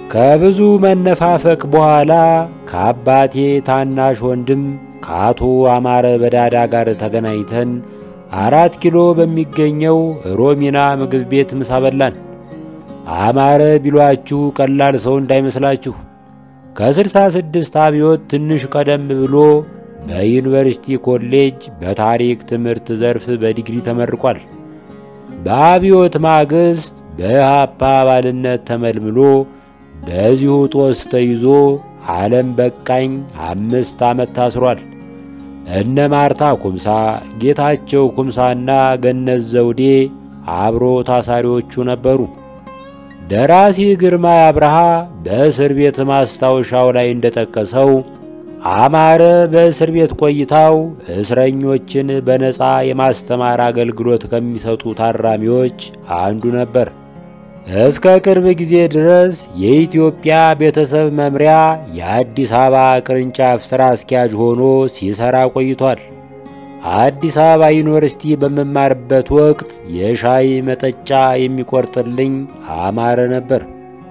ከብዙ መነፋፈቅ በኋላ ከአባቴ ታናሽ ወንድም ከአቶ አማረ በዳዳ ጋር ተገናኝተን አራት ኪሎ በሚገኘው ሮሚና ምግብ ቤት ምሳ በላን። አማረ ቢሏችሁ ቀላል ሰው እንዳይመስላችሁ። ከስልሳ ስድስት አብዮት ትንሽ ቀደም ብሎ በዩኒቨርሲቲ ኮሌጅ በታሪክ ትምህርት ዘርፍ በዲግሪ ተመርቋል። በአብዮት ማግስት በኢህአፓ አባልነት ተመልምሎ በዚሁ ጦስ ተይዞ ዓለም በቃኝ አምስት ዓመት ታስሯል። እነ ማርታ ኩምሳ፣ ጌታቸው ኩምሳና ገነት ዘውዴ አብሮ ታሳሪዎቹ ነበሩ። ደራሲ ግርማ አብርሃ በእስር ቤት ማስታወሻው ላይ እንደጠቀሰው አማረ በእስር ቤት ቆይታው እስረኞችን በነፃ የማስተማር አገልግሎት ከሚሰጡ ታራሚዎች አንዱ ነበር። እስከ ቅርብ ጊዜ ድረስ የኢትዮጵያ ቤተሰብ መምሪያ የአዲስ አበባ ቅርንጫፍ ሥራ አስኪያጅ ሆኖ ሲሠራ ቆይቷል። አዲስ አበባ ዩኒቨርሲቲ በመማርበት ወቅት የሻይ መጠጫ የሚቆርጥልኝ አማረ ነበር።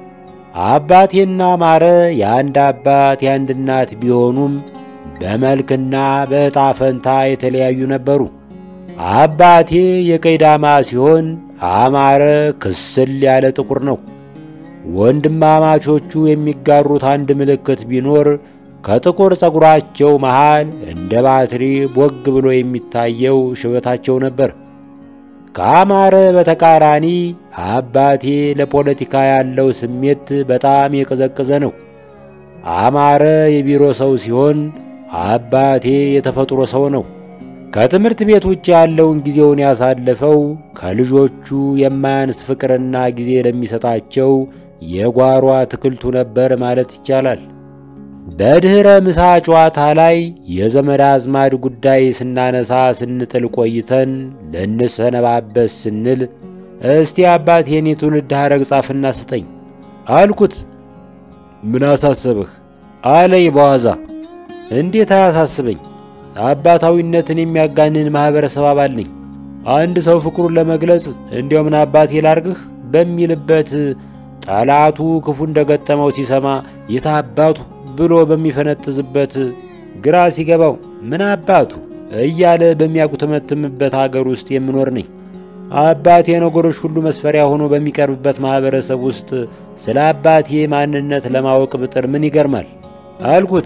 አባቴና አማረ የአንድ አባት የአንድ እናት ቢሆኑም በመልክና በዕጣ ፈንታ የተለያዩ ነበሩ። አባቴ የቀይ ዳማ ሲሆን አማረ ክስል ያለ ጥቁር ነው። ወንድማማቾቹ የሚጋሩት አንድ ምልክት ቢኖር ከጥቁር ፀጉራቸው መሃል እንደ ባትሪ ቦግ ብሎ የሚታየው ሽበታቸው ነበር። ከአማረ በተቃራኒ አባቴ ለፖለቲካ ያለው ስሜት በጣም የቀዘቀዘ ነው። አማረ የቢሮ ሰው ሲሆን አባቴ የተፈጥሮ ሰው ነው። ከትምህርት ቤት ውጭ ያለውን ጊዜውን ያሳለፈው ከልጆቹ የማያንስ ፍቅርና ጊዜ ለሚሰጣቸው የጓሮ አትክልቱ ነበር ማለት ይቻላል። በድኅረ ምሳ ጨዋታ ላይ የዘመድ አዝማድ ጉዳይ ስናነሳ ስንጥል ቆይተን ልንሰነባበት ስንል እስቲ አባቴን የትውልድ ሐረግ ጻፍና ስጠኝ አልኩት። ምን አሳሰበህ አለኝ በዋዛ። እንዴት አያሳስበኝ? አባታዊነትን የሚያጋንን ማኅበረሰብ አባል ነኝ። አንድ ሰው ፍቅሩን ለመግለጽ እንዲያው ምን አባቴ ላርግህ በሚልበት ጠላቱ ክፉ እንደገጠመው ሲሰማ የታባቱ ብሎ በሚፈነጥዝበት ግራ ሲገባው ምን አባቱ እያለ በሚያጉተመትምበት አገር ውስጥ የምኖር ነኝ። አባቴ ነገሮች ሁሉ መስፈሪያ ሆኖ በሚቀርብበት ማኅበረሰብ ውስጥ ስለ አባቴ ማንነት ለማወቅ ብጥር ምን ይገርማል አልኩት።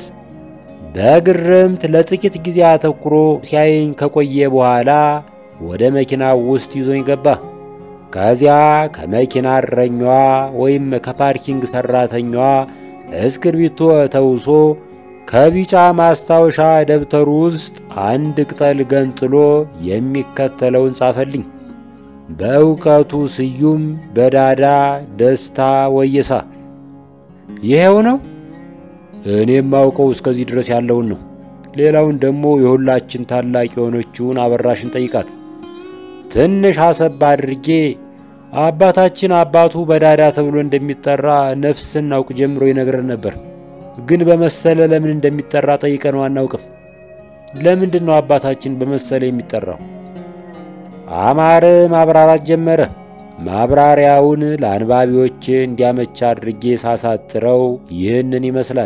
በግርምት ለጥቂት ጊዜ አተኩሮ ሲያየኝ ከቆየ በኋላ ወደ መኪናው ውስጥ ይዞኝ ገባ። ከዚያ ከመኪና እረኛዋ ወይም ከፓርኪንግ ሠራተኛዋ እስክርቢቶ ተውሶ ከቢጫ ማስታወሻ ደብተሩ ውስጥ አንድ ቅጠል ገንጥሎ የሚከተለውን ጻፈልኝ። በእውቀቱ ስዩም በዳዳ ደስታ ወየሳ። ይሄው ነው። እኔም ማውቀው እስከዚህ ድረስ ያለውን ነው። ሌላውን ደግሞ የሁላችን ታላቅ የሆነችውን አበራሽን ጠይቃት። ትንሽ አሰብ አድርጌ አባታችን አባቱ በዳዳ ተብሎ እንደሚጠራ ነፍስን አውቅ ጀምሮ ይነግረን ነበር። ግን በመሰለ ለምን እንደሚጠራ ጠይቀነው አናውቅም። ለምንድን ነው አባታችን በመሰለ የሚጠራው? አማረ ማብራራት ጀመረ። ማብራሪያውን ለአንባቢዎች እንዲያመች አድርጌ ሳሳትረው ይህንን ይመስላል።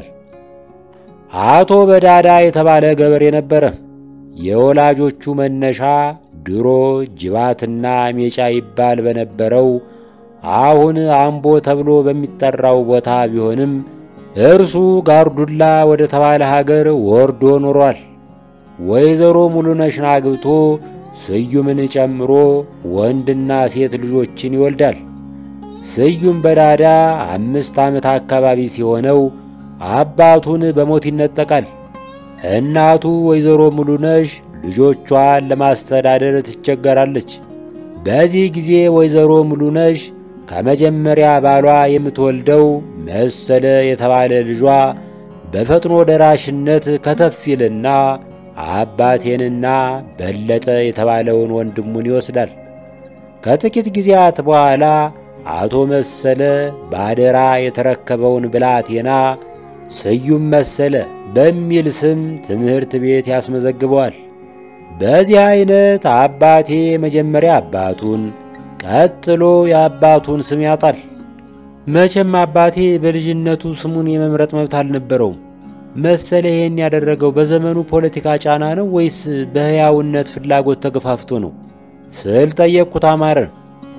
አቶ በዳዳ የተባለ ገበሬ ነበረ። የወላጆቹ መነሻ ድሮ ጅባትና ሜጫ ይባል በነበረው አሁን አምቦ ተብሎ በሚጠራው ቦታ ቢሆንም እርሱ ጋርዱላ ወደ ተባለ ሀገር ወርዶ ኖሯል። ወይዘሮ ሙሉነሽን አግብቶ ስዩምን ጨምሮ ወንድና ሴት ልጆችን ይወልዳል። ስዩም በዳዳ አምስት ዓመት አካባቢ ሲሆነው አባቱን በሞት ይነጠቃል። እናቱ ወይዘሮ ሙሉነሽ ልጆቿን ለማስተዳደር ትቸገራለች። በዚህ ጊዜ ወይዘሮ ሙሉነሽ ከመጀመሪያ ባሏ የምትወልደው መሰለ የተባለ ልጇ በፈጥኖ ደራሽነት ከተፍ ይልና አባቴንና በለጠ የተባለውን ወንድሙን ይወስዳል። ከጥቂት ጊዜያት በኋላ አቶ መሰለ ባደራ የተረከበውን ብላቴና ስዩም መሰለ በሚል ስም ትምህርት ቤት ያስመዘግበዋል። በዚህ ዐይነት አባቴ መጀመሪያ አባቱን ቀጥሎ የአባቱን ስም ያጣል። መቼም አባቴ በልጅነቱ ስሙን የመምረጥ መብት አልነበረውም። መሰለ ይሄን ያደረገው በዘመኑ ፖለቲካ ጫና ነው ወይስ በሕያውነት ፍላጎት ተገፋፍቶ ነው ስል ጠየቅኩት አማረን።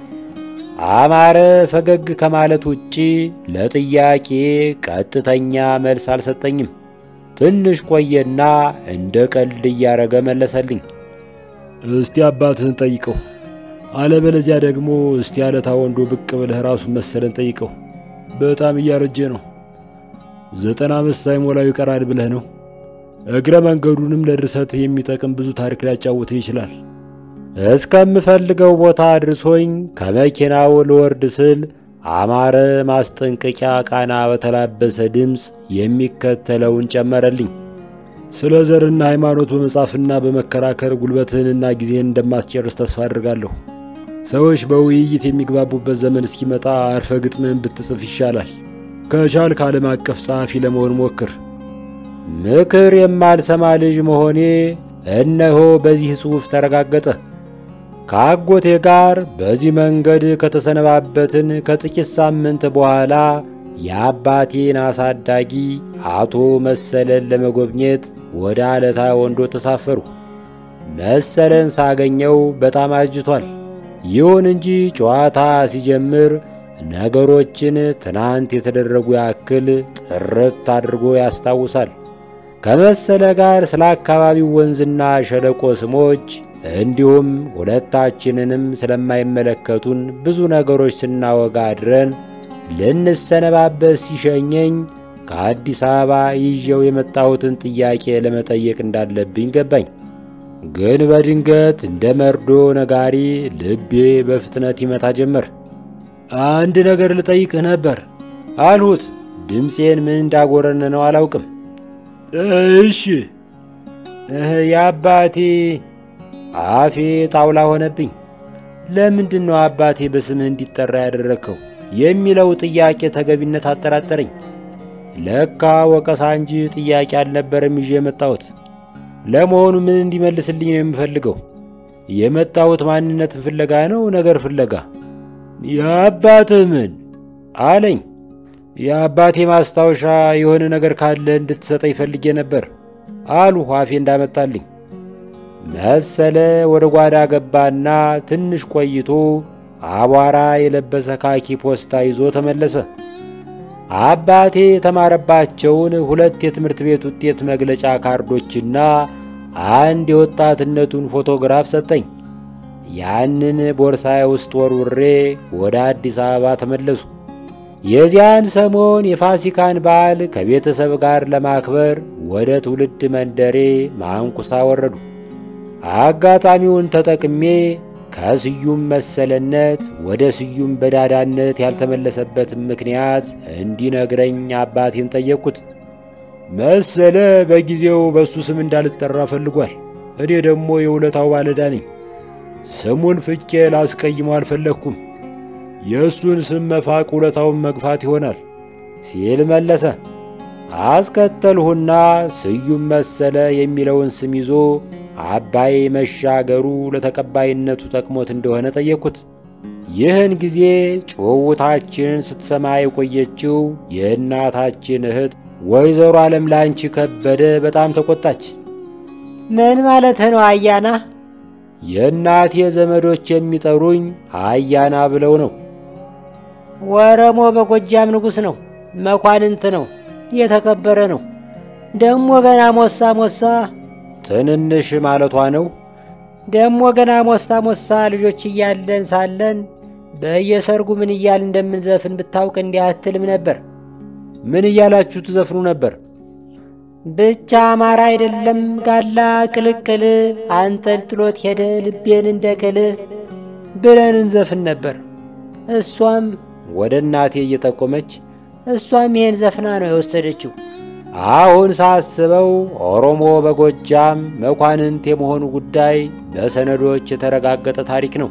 አማረ ፈገግ ከማለት ውጪ ለጥያቄ ቀጥተኛ መልስ አልሰጠኝም። ትንሽ ቆየና እንደ ቀልድ እያረገ መለሰልኝ። እስቲ አባትህን ጠይቀው፣ አለበለዚያ ደግሞ እስቲ አለታ ወንዶ ብቅ ብለህ ራሱን መሰለን ጠይቀው። በጣም እያረጀ ነው። ዘጠና ዓመት ሳይሞላው ይቀራል ብለህ ነው። እግረ መንገዱንም ለድርሰት የሚጠቅም ብዙ ታሪክ ሊያጫውትህ ይችላል። እስከምፈልገው ቦታ አድርሶኝ ከመኪናው ልወርድ ስል አማረ ማስጠንቀቂያ ቃና በተላበሰ ድምፅ የሚከተለውን ጨመረልኝ። ስለ ዘርና ሃይማኖት በመጻፍና በመከራከር ጉልበትህንና ጊዜህን እንደማትጨርስ ተስፋ አድርጋለሁ። ሰዎች በውይይት የሚግባቡበት ዘመን እስኪመጣ አርፈ ግጥምህን ብትጽፍ ይሻላል። ከቻልክ ዓለም አቀፍ ጸሐፊ ለመሆን ሞክር። ምክር የማልሰማ ልጅ መሆኔ እነሆ በዚህ ጽሑፍ ተረጋገጠ። ከአጎቴ ጋር በዚህ መንገድ ከተሰነባበትን ከጥቂት ሳምንት በኋላ የአባቴን አሳዳጊ አቶ መሰለን ለመጎብኘት ወደ አለታ ወንዶ ተሳፈሩ። መሰለን ሳገኘው በጣም አጅቷል። ይሁን እንጂ ጨዋታ ሲጀምር ነገሮችን ትናንት የተደረጉ ያክል ጥርት አድርጎ ያስታውሳል። ከመሰለ ጋር ስለ አካባቢው ወንዝና ሸለቆ ስሞች እንዲሁም ሁለታችንንም ስለማይመለከቱን ብዙ ነገሮች ስናወጋ አድረን ልንሰነባበት ሲሸኘኝ ከአዲስ አበባ ይዤው የመጣሁትን ጥያቄ ለመጠየቅ እንዳለብኝ ገባኝ። ግን በድንገት እንደ መርዶ ነጋሪ ልቤ በፍጥነት ይመታ ጀመር። አንድ ነገር ልጠይቅህ ነበር አልሁት። ድምፄን ምን እንዳጎረን ነው አላውቅም። እሺ። እህ የአባቴ አፌ ጣውላ ሆነብኝ። ለምንድን ነው አባቴ በስምህ እንዲጠራ ያደረግከው የሚለው ጥያቄ ተገቢነት አጠራጠረኝ። ለካ ወቀሳ እንጂ ጥያቄ አልነበረም ይዤ የመጣሁት። ለመሆኑ ምን እንዲመልስልኝ ነው የምፈልገው? የመጣሁት ማንነትን ፍለጋ ነው ነገር ፍለጋ? የአባትህ ምን አለኝ። የአባቴ ማስታወሻ የሆነ ነገር ካለ እንድትሰጠኝ ፈልጌ ነበር አሉ አፌ እንዳመጣልኝ። መሰለ ወደ ጓዳ ገባና ትንሽ ቆይቶ አቧራ የለበሰ ካኪ ፖስታ ይዞ ተመለሰ። አባቴ የተማረባቸውን ሁለት የትምህርት ቤት ውጤት መግለጫ ካርዶችና አንድ የወጣትነቱን ፎቶግራፍ ሰጠኝ። ያንን ቦርሳዬ ውስጥ ወርውሬ ወደ አዲስ አበባ ተመለሱ። የዚያን ሰሞን የፋሲካን በዓል ከቤተሰብ ጋር ለማክበር ወደ ትውልድ መንደሬ ማንኩሳ ወረዱ። አጋጣሚውን ተጠቅሜ ከስዩም መሰለነት ወደ ስዩም በዳዳነት ያልተመለሰበትን ምክንያት እንዲነግረኝ አባቴን ጠየቅኩት። መሰለ በጊዜው በእሱ ስም እንዳልጠራ ፈልጓል። እኔ ደግሞ የውለታው ባለዳ ነኝ። ስሙን ፍቄ ላስቀይመው አልፈለግኩም። የእሱን ስም መፋቅ ውለታውን መግፋት ይሆናል ሲል መለሰ። አስከተልሁና ስዩም መሰለ የሚለውን ስም ይዞ አባይ መሻገሩ ለተቀባይነቱ ጠቅሞት እንደሆነ ጠየቅኩት። ይህን ጊዜ ጭውውታችንን ስትሰማ የቆየችው የእናታችን እህት ወይዘሮ ዓለም ላንቺ ከበደ በጣም ተቆጣች። ምን ማለት ነው አያና? የእናቴ ዘመዶች የሚጠሩኝ አያና ብለው ነው። ወረሞ በጎጃም ንጉሥ ነው፣ መኳንንት ነው፣ የተከበረ ነው። ደሞ ገና ሞሳ ሞሳ ትንንሽ ማለቷ ነው። ደሞ ገና ሞሳ ሞሳ ልጆች እያለን ሳለን በየሰርጉ ምን እያል እንደምንዘፍን ብታውቅ እንዲህ አትልም ነበር። ምን እያላችሁ ትዘፍኑ ነበር? ብቻ አማራ አይደለም ጋላ ቅልቅል አንጠልጥሎት ሄደ ልቤን እንደ ቅል ብለን እንዘፍን ነበር። እሷም ወደ እናቴ እየጠቆመች እሷም ይሄን ዘፍና ነው የወሰደችው። አሁን ሳስበው ኦሮሞ በጎጃም መኳንንት የመሆኑ ጉዳይ በሰነዶች የተረጋገጠ ታሪክ ነው።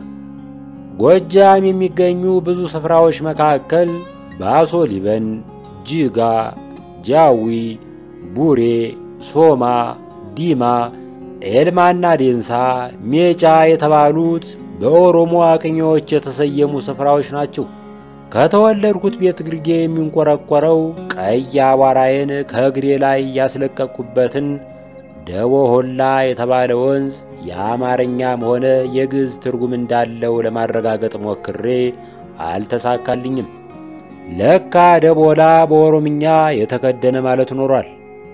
ጎጃም የሚገኙ ብዙ ስፍራዎች መካከል ባሶ ሊበን፣ ጅጋ፣ ጃዊ፣ ቡሬ፣ ሶማ፣ ዲማ፣ ኤልማና ዴንሳ፣ ሜጫ የተባሉት በኦሮሞ አቅኞች የተሰየሙ ስፍራዎች ናቸው። ከተወለድኩት ቤት ግርጌ የሚንቆረቆረው ቀይ አቧራዬን ከእግሬ ላይ ያስለቀቅኩበትን ደቦ ሆላ የተባለ ወንዝ የአማርኛም ሆነ የግዕዝ ትርጉም እንዳለው ለማረጋገጥ ሞክሬ አልተሳካልኝም። ለካ ደቦላ በኦሮምኛ የተከደነ ማለት ኖሯል።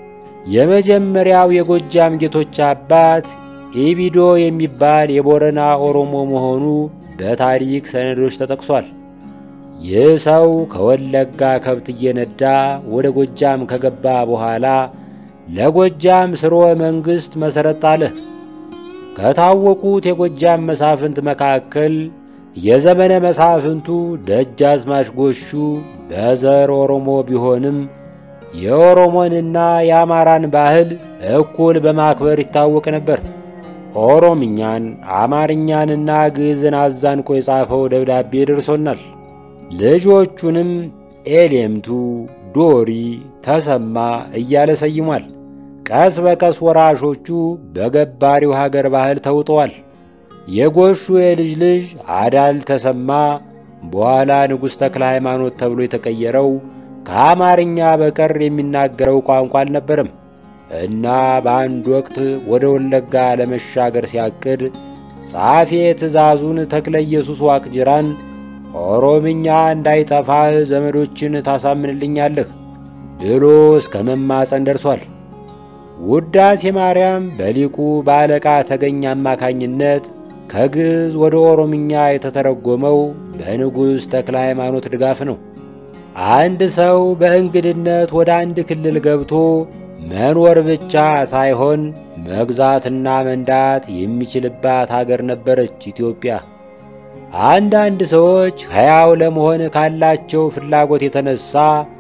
የመጀመሪያው የጎጃም ጌቶች አባት ኢቢዶ የሚባል የቦረና ኦሮሞ መሆኑ በታሪክ ሰነዶች ተጠቅሷል። ይህ ሰው ከወለጋ ከብት እየነዳ ወደ ጎጃም ከገባ በኋላ ለጎጃም ስርወ መንግሥት መሠረት ጣለ። ከታወቁት የጎጃም መሳፍንት መካከል የዘመነ መሳፍንቱ ደጃዝማች ጎሹ በዘር ኦሮሞ ቢሆንም የኦሮሞንና የአማራን ባህል እኩል በማክበር ይታወቅ ነበር። ኦሮምኛን፣ አማርኛንና ግዕዝን አዛንቆ የጻፈው ደብዳቤ ደርሶናል። ልጆቹንም ኤሌምቱ፣ ዶሪ፣ ተሰማ እያለ ሰይሟል። ቀስ በቀስ ወራሾቹ በገባሪው ሀገር ባህል ተውጠዋል። የጎሹ የልጅ ልጅ አዳል ተሰማ በኋላ ንጉሥ ተክለ ሃይማኖት ተብሎ የተቀየረው ከአማርኛ በቀር የሚናገረው ቋንቋ አልነበረም እና በአንድ ወቅት ወደ ወለጋ ለመሻገር ሲያቅድ ጸሐፌ ትእዛዙን ተክለ ኢየሱስ ዋቅጅራን ኦሮምኛ እንዳይጠፋህ ዘመዶችን ታሳምንልኛለህ ብሎ እስከ መማፀን ደርሷል። ውዳሴ ማርያም በሊቁ በአለቃ ተገኝ አማካኝነት ከግዕዝ ወደ ኦሮምኛ የተተረጎመው በንጉሥ ተክለ ሃይማኖት ድጋፍ ነው። አንድ ሰው በእንግድነት ወደ አንድ ክልል ገብቶ መኖር ብቻ ሳይሆን መግዛትና መንዳት የሚችልባት አገር ነበረች ኢትዮጵያ። አንዳንድ ሰዎች ሕያው ለመሆን ካላቸው ፍላጎት የተነሳ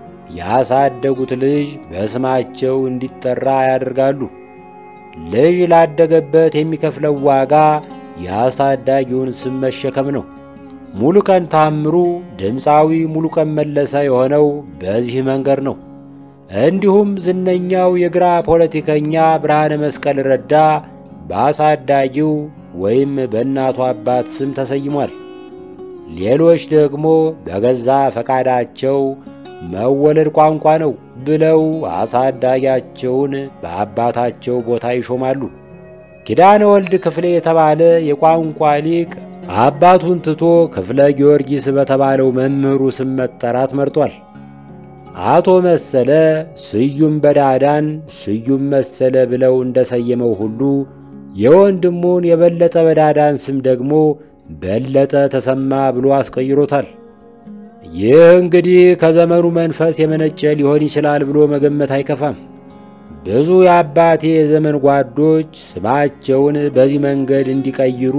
ያሳደጉት ልጅ በስማቸው እንዲጠራ ያደርጋሉ። ልጅ ላደገበት የሚከፍለው ዋጋ የአሳዳጊውን ስም መሸከም ነው። ሙሉቀን ታምሩ ድምፃዊ ሙሉቀን መለሰ የሆነው በዚህ መንገድ ነው። እንዲሁም ዝነኛው የግራ ፖለቲከኛ ብርሃነ መስቀል ረዳ በአሳዳጊው ወይም በእናቱ አባት ስም ተሰይሟል። ሌሎች ደግሞ በገዛ ፈቃዳቸው መወለድ ቋንቋ ነው ብለው አሳዳጊያቸውን በአባታቸው ቦታ ይሾማሉ። ኪዳነ ወልድ ክፍሌ የተባለ የቋንቋ ሊቅ አባቱን ትቶ ክፍለ ጊዮርጊስ በተባለው መምህሩ ስም መጠራት መርጧል። አቶ መሰለ ስዩም በዳዳን ስዩም መሰለ ብለው እንደሰየመው ሁሉ የወንድሙን የበለጠ በዳዳን ስም ደግሞ በለጠ ተሰማ ብሎ አስቀይሮታል። ይህ እንግዲህ ከዘመኑ መንፈስ የመነጨ ሊሆን ይችላል ብሎ መገመት አይከፋም። ብዙ የአባቴ የዘመን ጓዶች ስማቸውን በዚህ መንገድ እንዲቀይሩ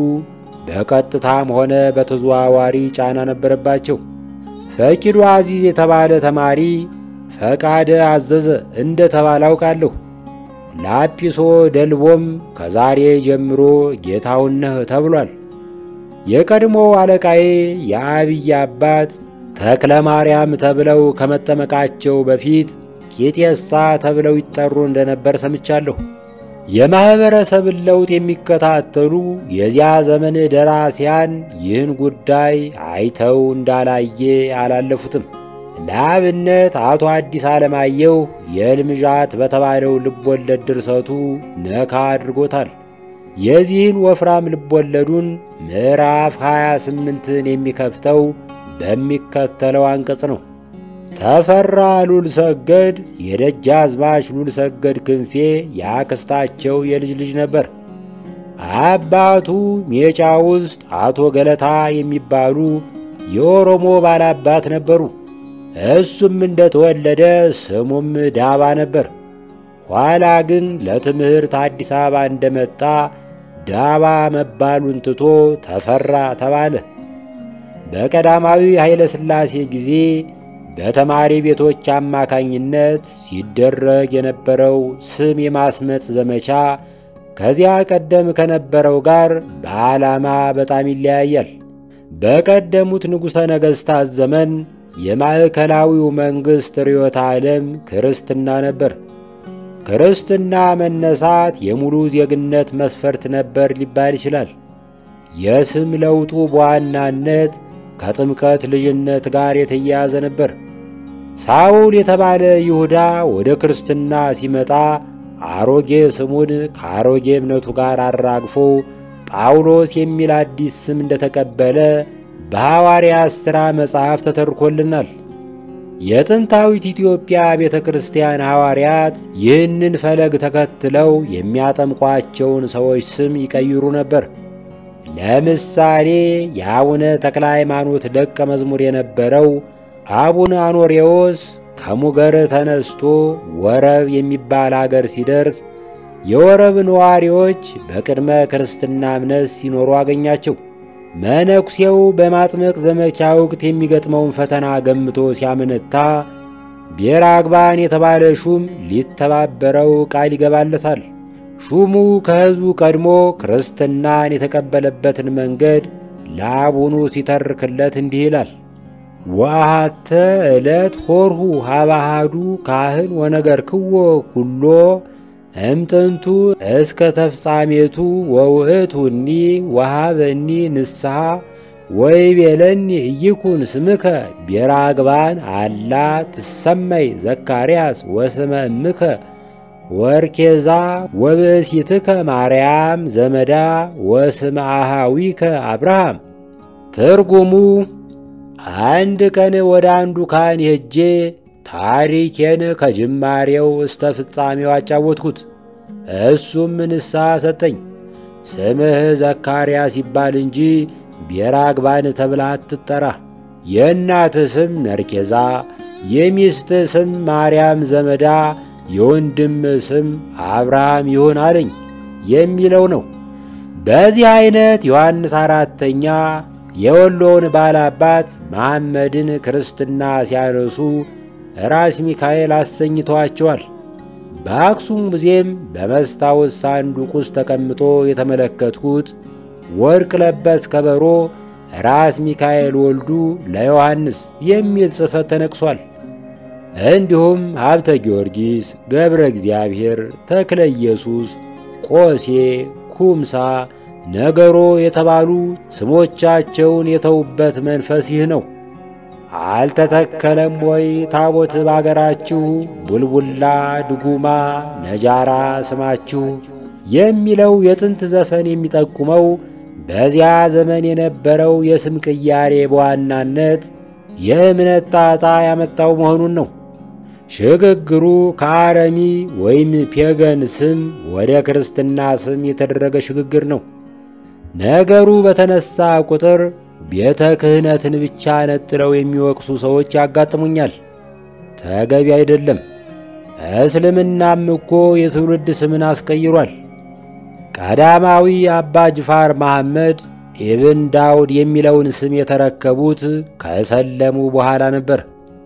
በቀጥታም ሆነ በተዘዋዋሪ ጫና ነበረባቸው። ፈቂዱ አዚዝ የተባለ ተማሪ ፈቃደ አዘዘ እንደ ተባለ አውቃለሁ። ላጲሶ ደልቦም ከዛሬ ጀምሮ ጌታውን ነህ ተብሏል። የቀድሞ አለቃዬ የአብይ አባት ተክለ ማርያም ተብለው ከመጠመቃቸው በፊት ቄጤሳ ተብለው ይጠሩ እንደነበር ሰምቻለሁ። የማኅበረሰብን ለውጥ የሚከታተሉ የዚያ ዘመን ደራሲያን ይህን ጉዳይ አይተው እንዳላየ አላለፉትም። ለአብነት አቶ አዲስ ዓለማየሁ የሕልምዣት በተባለው ልቦለድ ድርሰቱ ነካ አድርጎታል። የዚህን ወፍራም ልቦለዱን ምዕራፍ 28ን የሚከፍተው በሚከተለው አንቀጽ ነው። ተፈራ ሉል ሰገድ የደጃዝማች ሉል ሰገድ ክንፌ የአክስታቸው የልጅ ልጅ ነበር። አባቱ ሜጫ ውስጥ አቶ ገለታ የሚባሉ የኦሮሞ ባላባት ነበሩ። እሱም እንደተወለደ ስሙም ዳባ ነበር። ኋላ ግን ለትምህርት አዲስ አበባ እንደመጣ ዳባ መባሉን ትቶ ተፈራ ተባለ። በቀዳማዊ ኃይለ ሥላሴ ጊዜ በተማሪ ቤቶች አማካኝነት ሲደረግ የነበረው ስም የማስመጥ ዘመቻ ከዚያ ቀደም ከነበረው ጋር በዓላማ በጣም ይለያያል። በቀደሙት ንጉሠ ነገሥታት ዘመን የማዕከላዊው መንግሥት ርዮተ ዓለም ክርስትና ነበር። ክርስትና መነሳት የሙሉ ዜግነት መስፈርት ነበር ሊባል ይችላል። የስም ለውጡ በዋናነት ከጥምቀት ልጅነት ጋር የተያያዘ ነበር። ሳውል የተባለ ይሁዳ ወደ ክርስትና ሲመጣ አሮጌ ስሙን ከአሮጌ እምነቱ ጋር አራግፎ ጳውሎስ የሚል አዲስ ስም እንደተቀበለ በሐዋርያት ሥራ መጽሐፍ ተተርኮልናል። የጥንታዊት ኢትዮጵያ ቤተ ክርስቲያን ሐዋርያት ይህንን ፈለግ ተከትለው የሚያጠምቋቸውን ሰዎች ስም ይቀይሩ ነበር። ለምሳሌ የአቡነ ተክለ ሃይማኖት ደቀ መዝሙር የነበረው አቡነ አኖሬዎስ ከሙገር ተነስቶ ወረብ የሚባል አገር ሲደርስ የወረብ ነዋሪዎች በቅድመ ክርስትና እምነት ሲኖሩ አገኛቸው። መነኩሴው በማጥመቅ ዘመቻ ወቅት የሚገጥመውን ፈተና ገምቶ ሲያመነታ ቤራግባን የተባለ ሹም ሊተባበረው ቃል ይገባለታል። ሹሙ ከሕዝቡ ቀድሞ ክርስትናን የተቀበለበትን መንገድ ለአቡኑ ሲተርክለት እንዲህ ይላል። ወአሃተ ዕለት ሆርሁ ሀባሃዱ ካህን ወነገር ክዎ ኩሎ እምጥንቱ እስከ ተፍጻሜቱ ወውእቱኒ ወሃበኒ ንስሐ ወይቤለኒ ኢይኩን ስምከ ቤራግባን አላ ትሰመይ ዘካርያስ ወስመ እምከ ወርኬዛ ወብእሲትከ ማርያም ዘመዳ ወስመ አሃዊከ አብርሃም። ትርጉሙ አንድ ቀን ወደ አንዱ ካህን ሄጄ ታሪኬን ከጅማሬው እስተ ፍጻሜው አጫወትኩት። እሱም ንስሐ ሰጠኝ። ስምህ ዘካርያስ ይባል እንጂ ቤራግባን ተብላ አትጠራ። የእናትህ ስም መርኬዛ፣ የሚስትህ ስም ማርያም ዘመዳ፣ የወንድም ስም አብርሃም ይሁን አለኝ የሚለው ነው። በዚህ ዐይነት ዮሐንስ አራተኛ የወሎውን ባላባት መሐመድን ክርስትና ሲያነሱ ራስ ሚካኤል አሰኝተዋቸዋል። በአክሱም ሙዚየም በመስታወት ሳንዱቅ ውስጥ ተቀምጦ የተመለከትኩት ወርቅ ለበስ ከበሮ ራስ ሚካኤል ወልዱ ለዮሐንስ የሚል ጽሕፈት ተነቅሷል። እንዲሁም ሀብተ ጊዮርጊስ፣ ገብረ እግዚአብሔር፣ ተክለ ኢየሱስ፣ ቆሴ፣ ኩምሳ፣ ነገሮ የተባሉ ስሞቻቸውን የተዉበት መንፈስ ይህ ነው። አልተተከለም ወይ ታቦት ባገራችሁ ቡልቡላ ድጉማ ነጃራ ስማችሁ የሚለው የጥንት ዘፈን የሚጠቁመው በዚያ ዘመን የነበረው የስም ቅያሬ በዋናነት የእምነት ጣጣ ያመጣው መሆኑን ነው። ሽግግሩ ከአረሚ ወይም ፔገን ስም ወደ ክርስትና ስም የተደረገ ሽግግር ነው። ነገሩ በተነሳ ቁጥር ቤተ ክህነትን ብቻ ነጥለው የሚወቅሱ ሰዎች ያጋጥሙኛል። ተገቢ አይደለም። እስልምናም እኮ የትውልድ ስምን አስቀይሯል። ቀዳማዊ አባ ጅፋር መሐመድ ኢብን ዳውድ የሚለውን ስም የተረከቡት ከሰለሙ በኋላ ነበር።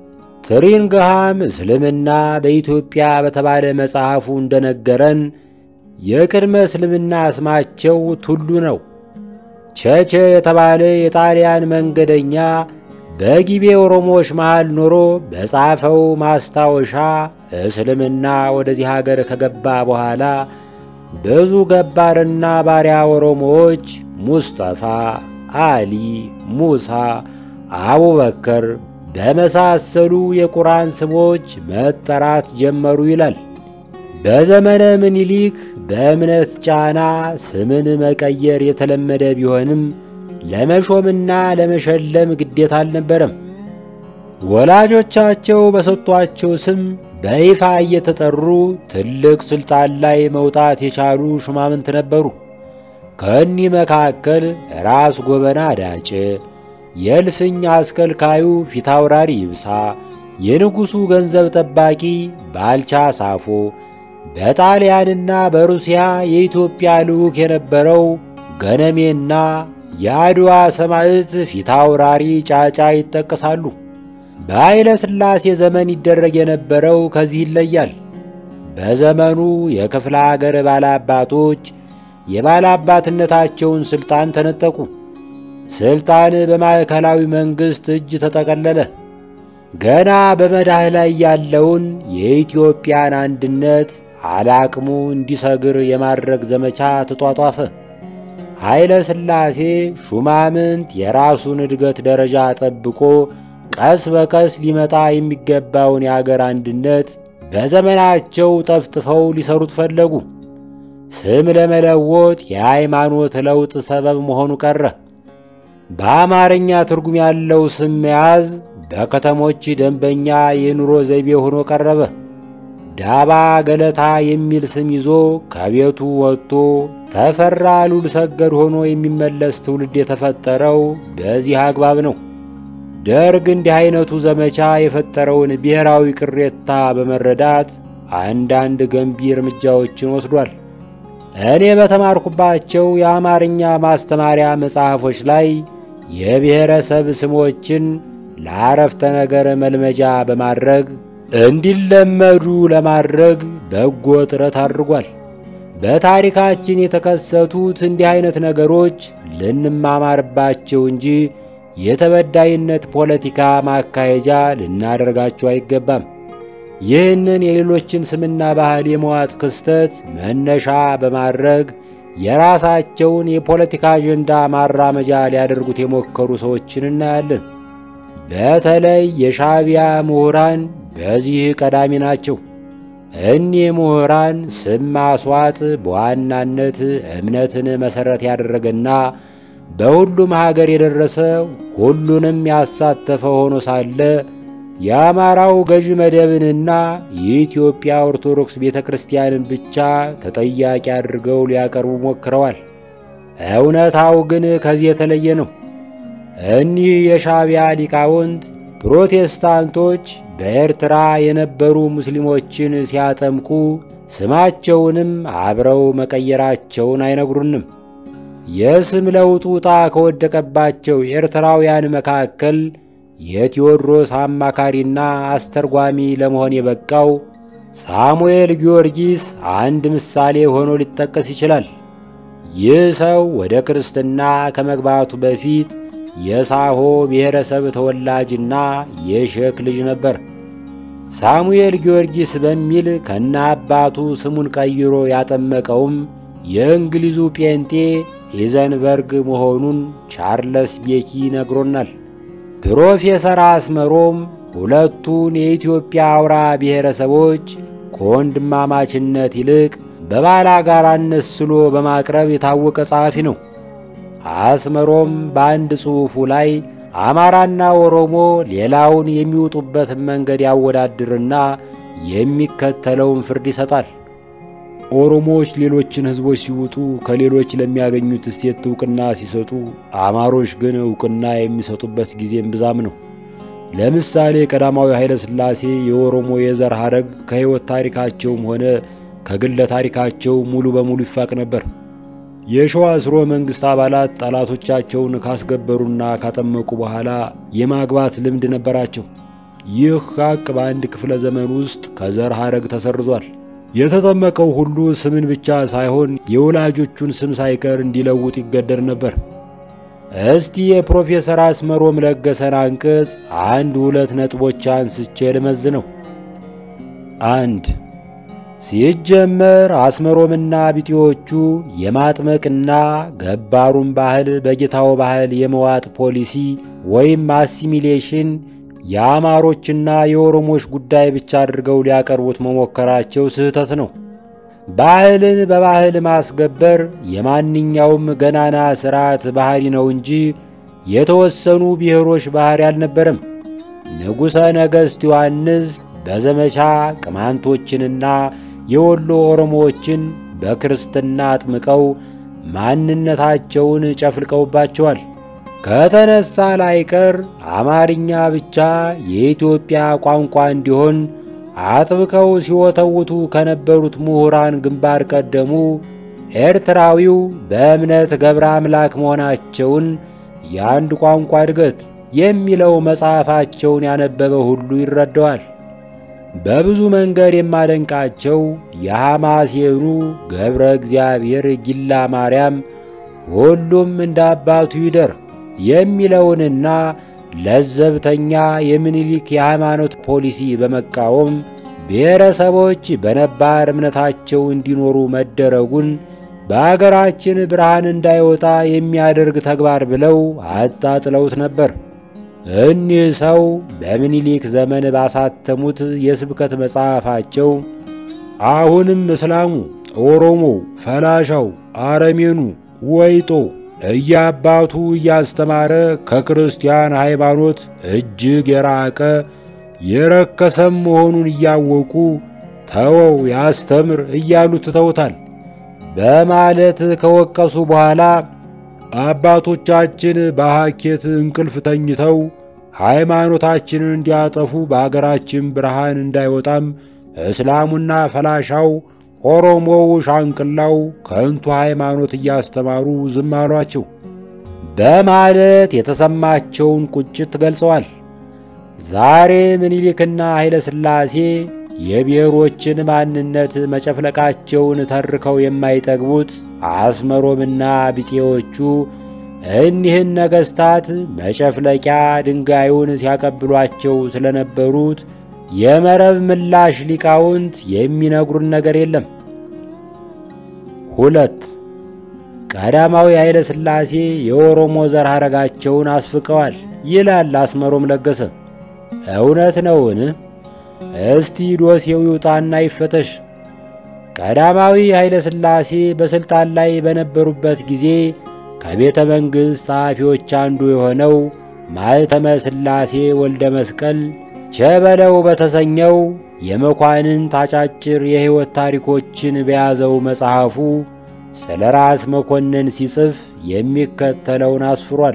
ትሪንግሃም እስልምና በኢትዮጵያ በተባለ መጽሐፉ እንደነገረን የቅድመ እስልምና ስማቸው ቱሉ ነው። ቸቸ የተባለ የጣሊያን መንገደኛ በጊቤ ኦሮሞዎች መሃል ኖሮ በጻፈው ማስታወሻ እስልምና ወደዚህ ሀገር ከገባ በኋላ ብዙ ገባርና ባሪያ ኦሮሞዎች ሙስጠፋ፣ አሊ፣ ሙሳ፣ አቡበከር በመሳሰሉ የቁርአን ስሞች መጠራት ጀመሩ ይላል። በዘመነ ምኒልክ በእምነት ጫና ስምን መቀየር የተለመደ ቢሆንም ለመሾምና ለመሸለም ግዴታ አልነበረም። ወላጆቻቸው በሰጧቸው ስም በይፋ እየተጠሩ ትልቅ ሥልጣን ላይ መውጣት የቻሉ ሹማምንት ነበሩ። ከእኒህ መካከል ራስ ጎበና ዳጭ፣ የእልፍኝ አስከልካዩ ፊታውራሪ ይብሳ፣ የንጉሡ ገንዘብ ጠባቂ ባልቻ ሳፎ በጣሊያንና በሩሲያ የኢትዮጵያ ልዑክ የነበረው ገነሜና የአድዋ ሰማዕት ፊታውራሪ ጫጫ ይጠቀሳሉ። በኃይለ ሥላሴ ዘመን ይደረግ የነበረው ከዚህ ይለያል። በዘመኑ የክፍለ አገር ባላባቶች የባላባትነታቸውን ሥልጣን ተነጠቁ። ሥልጣን በማዕከላዊ መንግሥት እጅ ተጠቀለለ። ገና በመዳህ ላይ ያለውን የኢትዮጵያን አንድነት አላቅሙ እንዲሰግር የማድረግ ዘመቻ ተጧጧፈ። ኃይለ ሥላሴ ሹማምንት የራሱን እድገት ደረጃ ጠብቆ ቀስ በቀስ ሊመጣ የሚገባውን የአገር አንድነት በዘመናቸው ጠፍጥፈው ሊሰሩት ፈለጉ። ስም ለመለወጥ የሃይማኖት ለውጥ ሰበብ መሆኑ ቀረ። በአማርኛ ትርጉም ያለው ስም መያዝ በከተሞች ደንበኛ የኑሮ ዘይቤ ሆኖ ቀረበ። ዳባ ገለታ የሚል ስም ይዞ ከቤቱ ወጥቶ ተፈራ ሉል ሰገድ ሆኖ የሚመለስ ትውልድ የተፈጠረው በዚህ አግባብ ነው። ደርግ እንዲህ አይነቱ ዘመቻ የፈጠረውን ብሔራዊ ቅሬታ በመረዳት አንዳንድ ገንቢ እርምጃዎችን ወስዷል። እኔ በተማርኩባቸው የአማርኛ ማስተማሪያ መጽሐፎች ላይ የብሔረሰብ ስሞችን ለአረፍተ ነገር መልመጃ በማድረግ እንዲለመዱ ለማድረግ በጎ ጥረት አድርጓል። በታሪካችን የተከሰቱት እንዲህ አይነት ነገሮች ልንማማርባቸው እንጂ የተበዳይነት ፖለቲካ ማካሄጃ ልናደርጋቸው አይገባም። ይህንን የሌሎችን ስምና ባህል የመዋጥ ክስተት መነሻ በማድረግ የራሳቸውን የፖለቲካ አጀንዳ ማራመጃ ሊያደርጉት የሞከሩ ሰዎችን እናያለን። በተለይ የሻዕቢያ ምሁራን በዚህ ቀዳሚ ናቸው። እኒህ ምሁራን ስም ማስዋጥ በዋናነት እምነትን መሠረት ያደረገና በሁሉም ሀገር የደረሰ ሁሉንም ያሳተፈ ሆኖ ሳለ የአማራው ገዢ መደብንና የኢትዮጵያ ኦርቶዶክስ ቤተ ክርስቲያንን ብቻ ተጠያቂ አድርገው ሊያቀርቡ ሞክረዋል። እውነታው ግን ከዚህ የተለየ ነው። እኒህ የሻዕቢያ ሊቃውንት ፕሮቴስታንቶች በኤርትራ የነበሩ ሙስሊሞችን ሲያጠምቁ ስማቸውንም አብረው መቀየራቸውን አይነግሩንም። የስም ለውጡ ዕጣ ከወደቀባቸው ኤርትራውያን መካከል የቴዎድሮስ አማካሪና አስተርጓሚ ለመሆን የበቃው ሳሙኤል ጊዮርጊስ አንድ ምሳሌ ሆኖ ሊጠቀስ ይችላል። ይህ ሰው ወደ ክርስትና ከመግባቱ በፊት የሳሆ ብሔረሰብ ተወላጅና የሼክ ልጅ ነበር። ሳሙኤል ጊዮርጊስ በሚል ከነ አባቱ ስሙን ቀይሮ ያጠመቀውም የእንግሊዙ ጴንጤ ኢዘንበርግ መሆኑን ቻርለስ ቤኪ ነግሮናል። ፕሮፌሰር አስመሮም ሁለቱን የኢትዮጵያ አውራ ብሔረሰቦች ከወንድማማችነት ይልቅ በባላጋራነት ስሎ በማቅረብ የታወቀ ጸሐፊ ነው። አስመሮም በአንድ ጽሑፉ ላይ አማራና ኦሮሞ ሌላውን የሚውጡበትን መንገድ ያወዳድርና የሚከተለውን ፍርድ ይሰጣል። ኦሮሞዎች ሌሎችን ሕዝቦች ሲውጡ ከሌሎች ለሚያገኙት እሴት ዕውቅና ሲሰጡ፣ አማሮች ግን ዕውቅና የሚሰጡበት ጊዜም ብዛም ነው። ለምሳሌ ቀዳማዊ ኃይለ ሥላሴ የኦሮሞ የዘር ሐረግ ከሕይወት ታሪካቸውም ሆነ ከግለ ታሪካቸው ሙሉ በሙሉ ይፋቅ ነበር። የሸዋ ሥርወ መንግሥት አባላት ጠላቶቻቸውን ካስገበሩና ካጠመቁ በኋላ የማግባት ልምድ ነበራቸው። ይህ ሐቅ በአንድ ክፍለ ዘመን ውስጥ ከዘር ሐረግ ተሰርዟል። የተጠመቀው ሁሉ ስምን ብቻ ሳይሆን የወላጆቹን ስም ሳይቀር እንዲለውጥ ይገደድ ነበር። እስቲ የፕሮፌሰር አስመሮም ለገሰን አንቀጽ አንድ ሁለት ነጥቦች አንስቼ ልመዝነው። አንድ ሲጀመር አስመሮምና ቢጤዎቹ የማጥመቅና ገባሩን ባህል በጌታው ባህል የመዋጥ ፖሊሲ ወይም አሲሚሌሽን የአማሮችና የኦሮሞች ጉዳይ ብቻ አድርገው ሊያቀርቡት መሞከራቸው ስህተት ነው። ባህልን በባህል ማስገበር የማንኛውም ገናና ሥርዓት ባሕሪ ነው እንጂ የተወሰኑ ብሔሮች ባሕሪ አልነበረም። ንጉሠ ነገሥት ዮሐንስ በዘመቻ ቅማንቶችንና የወሎ ኦሮሞዎችን በክርስትና አጥምቀው ማንነታቸውን ጨፍልቀውባቸዋል። ከተነሳ ላይቀር አማርኛ ብቻ የኢትዮጵያ ቋንቋ እንዲሆን አጥብቀው ሲወተውቱ ከነበሩት ምሁራን ግንባር ቀደሙ ኤርትራዊው በእምነት ገብረ አምላክ መሆናቸውን የአንድ ቋንቋ እድገት የሚለው መጽሐፋቸውን ያነበበ ሁሉ ይረዳዋል። በብዙ መንገድ የማደንቃቸው የሐማሴኑ ገብረ እግዚአብሔር ጊላ ማርያም ሁሉም እንደ አባቱ ይደር የሚለውንና ለዘብተኛ የምኒልክ የሃይማኖት ፖሊሲ በመቃወም ብሔረሰቦች በነባር እምነታቸው እንዲኖሩ መደረጉን በአገራችን ብርሃን እንዳይወጣ የሚያደርግ ተግባር ብለው አጣጥለውት ነበር። እኒህ ሰው በምኒልክ ዘመን ባሳተሙት የስብከት መጽሐፋቸው አሁንም እስላሙ፣ ኦሮሞው፣ ፈላሻው፣ አረሜኑ፣ ወይጦ እያባቱ እያስተማረ ከክርስቲያን ሃይማኖት እጅግ የራቀ የረከሰም መሆኑን እያወቁ ተወው ያስተምር እያሉ ትተውታል በማለት ከወቀሱ በኋላ አባቶቻችን በሐኬት እንቅልፍ ተኝተው ሃይማኖታችንን እንዲያጠፉ በአገራችን ብርሃን እንዳይወጣም እስላሙና ፈላሻው ኦሮሞው ሻንቅላው ከንቱ ሃይማኖት እያስተማሩ ዝም አሏቸው በማለት የተሰማቸውን ቁጭት ገልጸዋል። ዛሬ ምኒልክና ኃይለ ሥላሴ የብሔሮችን ማንነት መጨፍለቃቸውን ተርከው የማይጠግቡት አስመሮምና ቢጤዎቹ እኒህን ነገሥታት መጨፍለቂያ ድንጋዩን ሲያቀብሏቸው ስለነበሩት የመረብ ምላሽ ሊቃውንት የሚነግሩን ነገር የለም። ሁለት ቀዳማዊ ኃይለ ሥላሴ የኦሮሞ ዘር ሐረጋቸውን አስፍቀዋል ይላል አስመሮም ለገሰ። እውነት ነውን? እስቲ ዶሴው ይውጣና ይፈተሽ። ቀዳማዊ ኃይለ ሥላሴ በሥልጣን ላይ በነበሩበት ጊዜ ከቤተ መንግሥት ጸሐፊዎች አንዱ የሆነው ማኅተመ ሥላሴ ወልደ መስቀል ቸበለው በተሰኘው የመኳንንት አጫጭር የሕይወት ታሪኮችን በያዘው መጽሐፉ ስለ ራስ መኮንን ሲጽፍ የሚከተለውን አስፍሯል።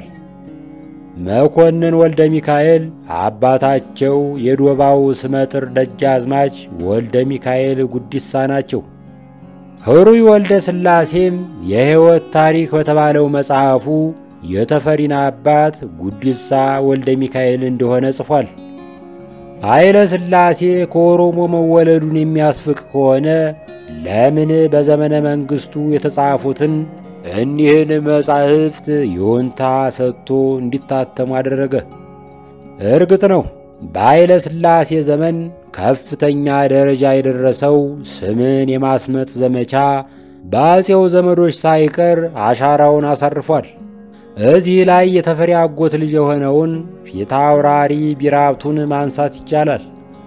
መኮንን ወልደ ሚካኤል አባታቸው የዶባው ስመጥር ደጃዝማች ወልደ ሚካኤል ጉዲሳ ናቸው። ሕሩይ ወልደ ሥላሴም የሕይወት ታሪክ በተባለው መጽሐፉ የተፈሪና አባት ጉዲሳ ወልደ ሚካኤል እንደሆነ ጽፏል። ኃይለ ሥላሴ ከኦሮሞ መወለዱን የሚያስፍቅ ከሆነ ለምን በዘመነ መንግሥቱ የተጻፉትን እኒህን መጻሕፍት ይሁንታ ሰጥቶ እንዲታተሙ አደረገ? እርግጥ ነው በኃይለ ሥላሴ ዘመን ከፍተኛ ደረጃ የደረሰው ስምን የማስመጥ ዘመቻ በአፄው ዘመዶች ሳይቀር አሻራውን አሳርፏል። እዚህ ላይ የተፈሪ አጎት ልጅ የሆነውን ፊታውራሪ ቢራቱን ማንሳት ይቻላል።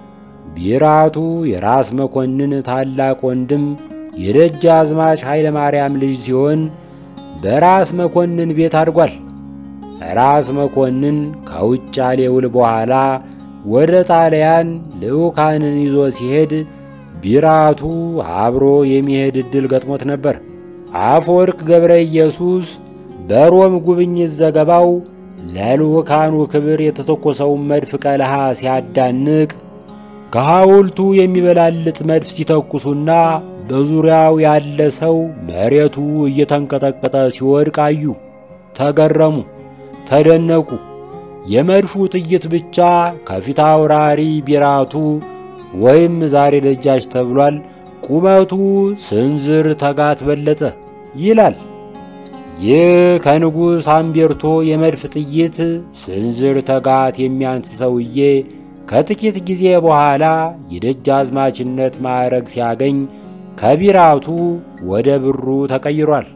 ቢራቱ የራስ መኮንን ታላቅ ወንድም የደጃዝማች ኃይለ ማርያም ልጅ ሲሆን በራስ መኮንን ቤት አድጓል። ራስ መኮንን ከውጫሌ ውል በኋላ ወደ ጣሊያን ልዑካንን ይዞ ሲሄድ ቢራቱ አብሮ የሚሄድ ዕድል ገጥሞት ነበር። አፈወርቅ ገብረ ኢየሱስ በሮም ጉብኝት ዘገባው ለልዑካኑ ክብር የተተኮሰውን መድፍ ቀለሃ ሲያዳንቅ ከሐውልቱ የሚበላልጥ መድፍ ሲተኩሱና በዙሪያው ያለ ሰው መሬቱ እየተንቀጠቀጠ ሲወድቅ አዩ። ተገረሙ፣ ተደነቁ። የመድፉ ጥይት ብቻ ከፊት አውራሪ ቢራቱ ወይም ዛሬ ደጃች ተብሏል ቁመቱ ስንዝር ተጋት በለጠ ይላል። ይህ ከንጉሥ አምቤርቶ የመድፍ ጥይት ስንዝር ተጋት የሚያንስ ሰውዬ ከጥቂት ጊዜ በኋላ የደጃዝማችነት ማዕረግ ሲያገኝ ከቢራቱ ወደ ብሩ ተቀይሯል።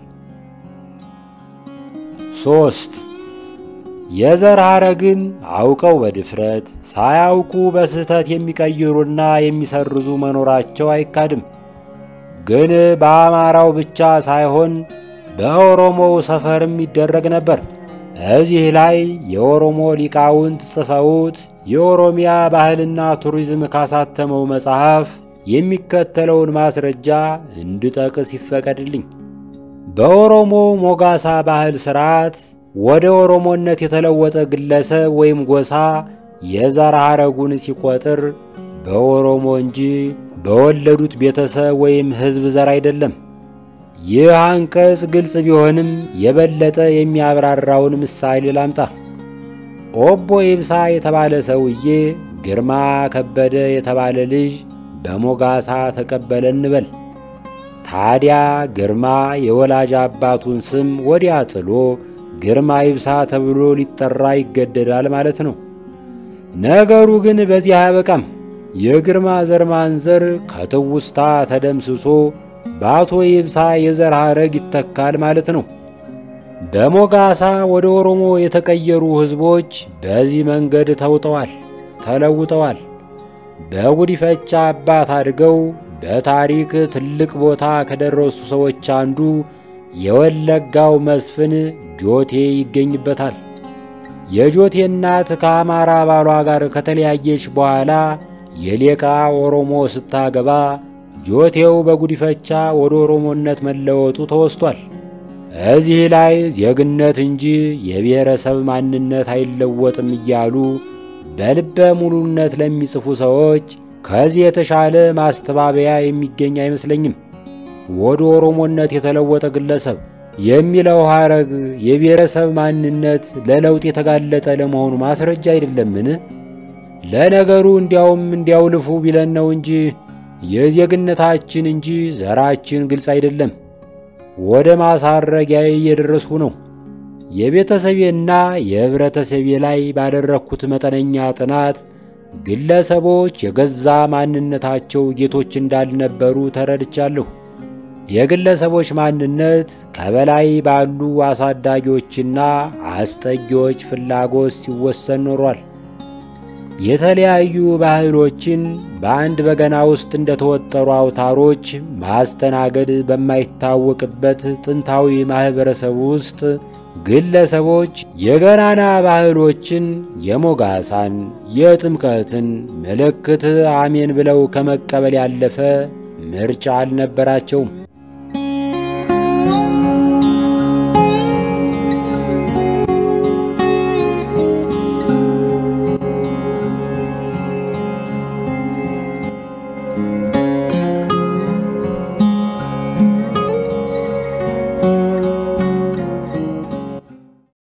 ሶስት የዘር ሐረግን አውቀው በድፍረት ሳያውቁ በስህተት የሚቀይሩና የሚሰርዙ መኖራቸው አይካድም። ግን በአማራው ብቻ ሳይሆን በኦሮሞው ሰፈርም ይደረግ ነበር። እዚህ ላይ የኦሮሞ ሊቃውንት ጽፈውት የኦሮሚያ ባህልና ቱሪዝም ካሳተመው መጽሐፍ የሚከተለውን ማስረጃ እንድጠቅስ ይፈቀድልኝ። በኦሮሞ ሞጋሳ ባህል ሥርዓት ወደ ኦሮሞነት የተለወጠ ግለሰብ ወይም ጎሳ የዘር ሐረጉን ሲቆጥር በኦሮሞ እንጂ በወለዱት ቤተሰብ ወይም ሕዝብ ዘር አይደለም። ይህ አንቀጽ ግልጽ ቢሆንም የበለጠ የሚያብራራውን ምሳሌ ላምጣ። ኦቦ ኢብሳ የተባለ ሰውዬ ግርማ ከበደ የተባለ ልጅ በሞጋሳ ተቀበለ እንበል። ታዲያ ግርማ የወላጅ አባቱን ስም ወዲያ ጥሎ ግርማ ይብሳ ተብሎ ሊጠራ ይገደዳል ማለት ነው። ነገሩ ግን በዚህ አያበቃም። የግርማ ዘር ማንዘር ከትውስታ ተደምስሶ በአቶ ይብሳ የዘር ሐረግ ይተካል ማለት ነው። በሞጋሳ ወደ ኦሮሞ የተቀየሩ ሕዝቦች በዚህ መንገድ ተውጠዋል፣ ተለውጠዋል። በጉዲፈቻ አባት አድገው በታሪክ ትልቅ ቦታ ከደረሱ ሰዎች አንዱ የወለጋው መስፍን ጆቴ ይገኝበታል። የጆቴ እናት ከአማራ ባሏ ጋር ከተለያየች በኋላ የሌቃ ኦሮሞ ስታገባ ጆቴው በጉዲፈቻ ወደ ኦሮሞነት መለወጡ ተወስቷል። እዚህ ላይ ዜግነት እንጂ የብሔረሰብ ማንነት አይለወጥም እያሉ በልበ ሙሉነት ለሚጽፉ ሰዎች ከዚህ የተሻለ ማስተባበያ የሚገኝ አይመስለኝም። ወደ ኦሮሞነት የተለወጠ ግለሰብ የሚለው ሐረግ የብሔረሰብ ማንነት ለለውጥ የተጋለጠ ለመሆኑ ማስረጃ አይደለምን? ለነገሩ እንዲያውም እንዲያውልፉ ቢለን ነው እንጂ የዜግነታችን እንጂ ዘራችን ግልጽ አይደለም። ወደ ማሳረጊያዬ እየደረስኩ ነው። የቤተሰቤና የኅብረተሰቤ ላይ ባደረግኩት መጠነኛ ጥናት ግለሰቦች የገዛ ማንነታቸው ጌቶች እንዳልነበሩ ተረድቻለሁ። የግለሰቦች ማንነት ከበላይ ባሉ አሳዳጊዎችና አስጠጊዎች ፍላጎት ሲወሰን ኖሯል። የተለያዩ ባህሎችን በአንድ በገና ውስጥ እንደተወጠሩ አውታሮች ማስተናገድ በማይታወቅበት ጥንታዊ ማኅበረሰብ ውስጥ ግለሰቦች የገናና ባህሎችን የሞጋሳን፣ የጥምቀትን ምልክት አሜን ብለው ከመቀበል ያለፈ ምርጫ አልነበራቸውም።